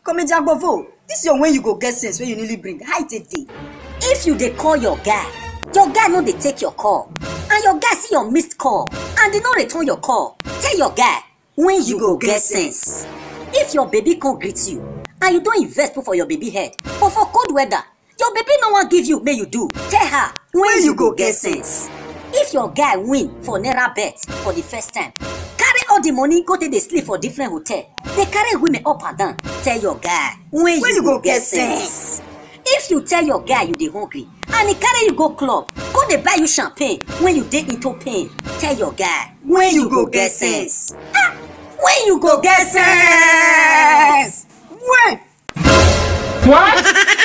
comedy agbovo dis your when you go get sense wey you newly bring how e take dey. if you dey call your guy your guy no dey take your call and your guy see your missed call and e no return your call tell your guy when you go get sense if your baby come greet you and you don invest put for your baby head but for cold weather your baby no wan give you make you do tell her when you go get sense if your guy win for naira bet for the first time carry all the money go take dey sleep for different hotel dey carry women up and down tell your guy when, When you go get sense. if you tell your guy you dey hungry and e carry you go club go dey buy you champagne when you dey into pain tell your guy when you go get sense. ah when you go get sense. when. What?